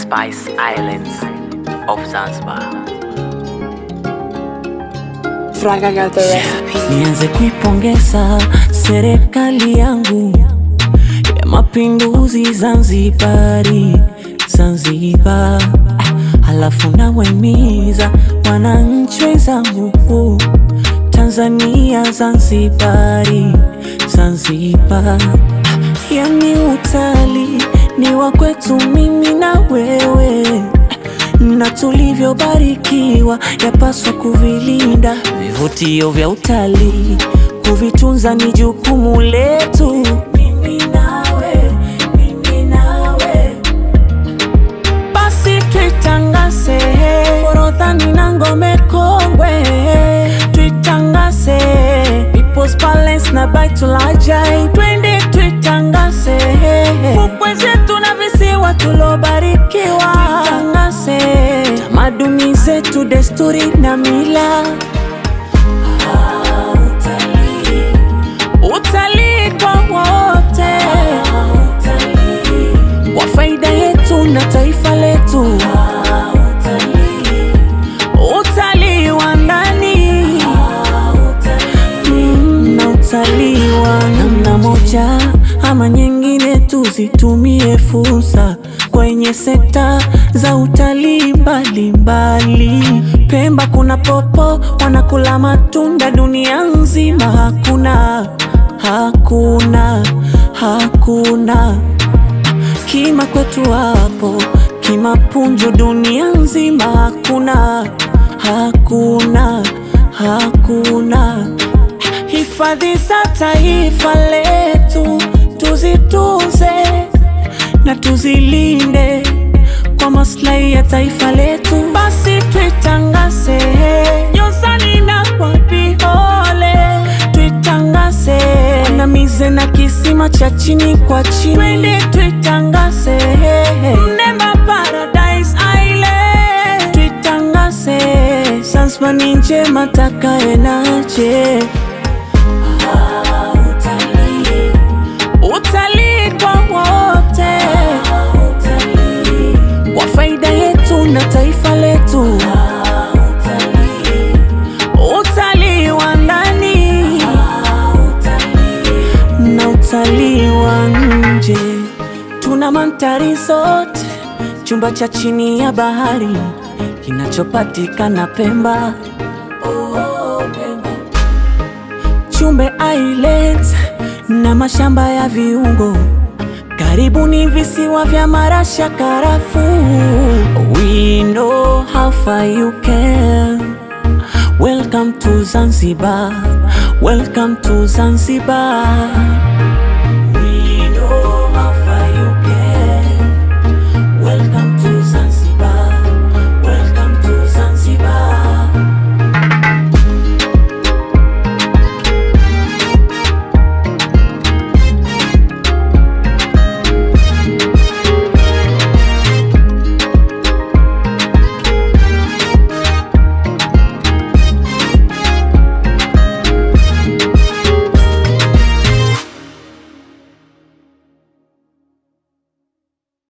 Spice Islands of Zanzibar. Fraga got the recipe. Nianze kuipongeza serikali yangu ya mapinduzi Zanzibari, Zanzibar. Ah, Halafu nawaimiza wananchi wenzangu Tanzania, Zanzibari, Zanzibar. Ah, Yani utalii ni wa kwetu mimi na wewe na tulivyobarikiwa yapaswa kuvilinda. Vivutio vya utalii kuvitunza ni jukumu letu. Mimi nawe, mimi nawe, basi tuitangaze Forodhani na Ngome Kongwe, tuitangaze People's Palace na Baitul Ajaib, twende tuitangaze fukwe zetu na visiwa tulobarikiwa, tuitangaze tamaduni zetu, desturi na mila. Ah, utalii. Utalii kwa wote, kwa faida yetu na taifa letu. Utalii wa ndani Mm, na utalii wa namna moja ama nyingine, tuzitumie fursa kwenye sekta za utalii mbalimbali. Pemba kuna popo wanakula matunda, dunia nzima hakuna, hakuna, hakuna kima kwetu hapo kimapunju dunia nzima hakuna hakuna hakuna hifadhi za taifa letu tuzitunze na tuzilinde kwa maslahi ya taifa letu basi tuitangaze nyozani na kwa vihole tuitangaze wanamize na kisima cha chini kwa chini twende tuitangaze Mnemba Paradise Island tuitangaze Zanzibar ni njema takae naje Ah, utalii. Utalii kwa wote kwa faida yetu na taifa letu utalii wa ndani na utalii wa nje. Tuna mandhari zote, chumba cha chini ya bahari kinachopatikana Pemba. Oh, Pemba. Chumbe Islands na mashamba ya viungo karibu ni visiwa vya marasha karafu. We know how far you can. Welcome to Zanzibar. Welcome to Zanzibar.